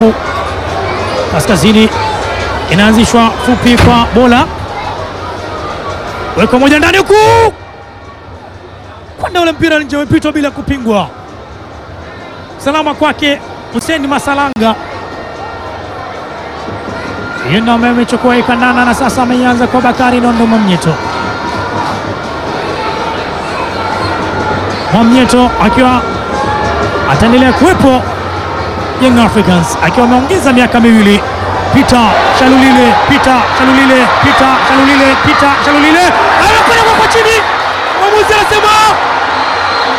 huku kaskazini, inaanzishwa fupi kwa bola, weko moja ndani huku, kwenda ule mpira nje, umepitwa bila kupingwa. Salama kwake Hussein Masalanga, hiyo ndio ambaye amechukua ikandana, na sasa ameianza kwa Bakari Nondo Mwamnyeto. Mwamnyeto akiwa ataendelea kuwepo Young Africans akiwa ameongeza miaka miwili. Peter Shalulile, Peter Shalulile, Peter Shalulile, Peter Shalulile anakwenda kwa chini, mwamuzi anasema